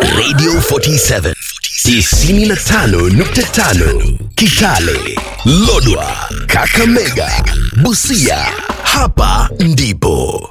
Radio 47 95.5 Kitale, Lodwa, Kakamega, Busia. Hapa ndipo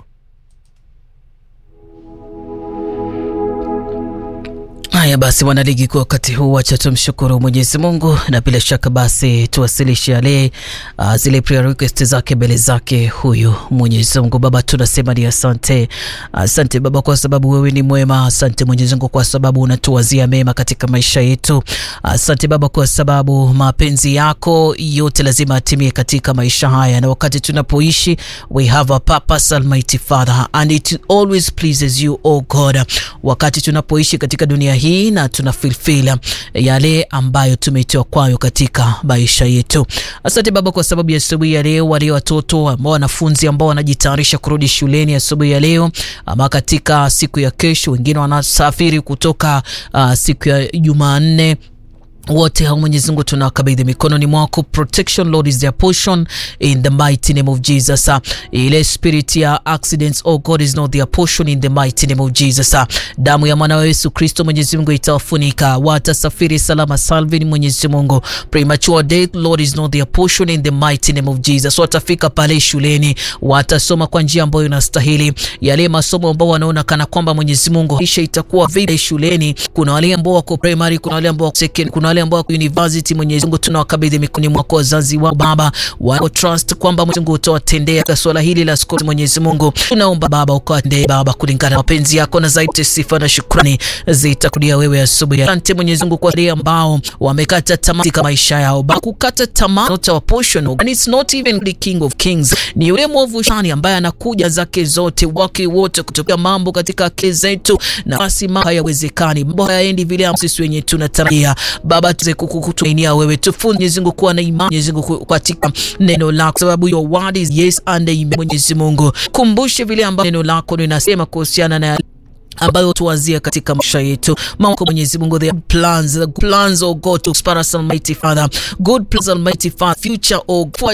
Haya basi, wanaligi, kwa wakati huu wacha tumshukuru Mwenyezi Mungu na bila shaka basi tuwasilishe yale uh, zile prayer request zake mbele zake huyu Mwenyezi Mungu. Baba, tunasema ni asante, asante Baba kwa sababu wewe ni mwema. Asante Mwenyezi Mungu kwa sababu unatuwazia mema katika maisha yetu. Asante Baba kwa sababu mapenzi yako yote lazima atimie katika maisha haya, na wakati tunapoishi we have a purpose, Almighty Father, and it always pleases you, oh God, wakati tunapoishi katika dunia hii na tuna fulfill yale ambayo tumeitoa kwayo katika maisha yetu. Asante Baba kwa sababu ya asubuhi ya leo, wale watoto ambao wanafunzi ambao wanajitayarisha kurudi shuleni asubuhi ya leo ama katika siku ya kesho, wengine wanasafiri kutoka uh, siku ya Jumanne wote hao Mwenyezi Mungu tunawakabidhi mikononi mwako. Protection Lord is their portion in the mighty name of Jesus. Ile spirit ya accidents oh God is not their portion in the mighty name of Jesus. Damu ya mwana wa Yesu Kristo Mwenyezi Mungu itawafunika, watasafiri salama salvin. Mwenyezi Mungu, premature death Lord is not their portion in the mighty name of Jesus. Watafika pale shuleni, watasoma kwa njia ambayo inastahili, yale masomo ambao wanaona kana kwamba Mwenyezi Mungu isha itakuwa vile shuleni. Kuna wale ambao wako primary, kuna wale ambao wako second, kuna wale ambao wako university. Mwenyezi Mungu tunawakabidhi mikononi mwako wazazi wao Baba, wako trust kwamba Mwenyezi Mungu utawatendea katika swala hili la skoti. Mwenyezi Mungu tunaomba Baba ukawatendee Baba kulingana na mapenzi yako, na zaidi sifa na shukrani zitakudia wewe asubuhi. Asante Mwenyezi Mungu kwa wale ambao wamekata tamaa katika maisha yao. Baba, kukata tamaa not our portion and it's not even the king of kings, ni yule mwovu shani ambaye anakuja zake zote wake wote kutokea mambo katika akili zetu, na basi mambo hayawezekani, mambo hayaendi vile sisi wenyewe tunatarajia Baba tuweze kukutumainia wewe, tufunze Mwenyezi Mungu kuwa na imani Mwenyezi Mungu katika neno lako, sababu your word is yes and amen. Mwenyezi Mungu, kumbushe vile ambavyo neno lako linasema kuhusiana na ambayo tuwazia katika maisha yetu. Mungu Mwenyezi Mungu, the plans, the plans oh God to prosper us, Almighty Father, good plans Almighty Father, future oh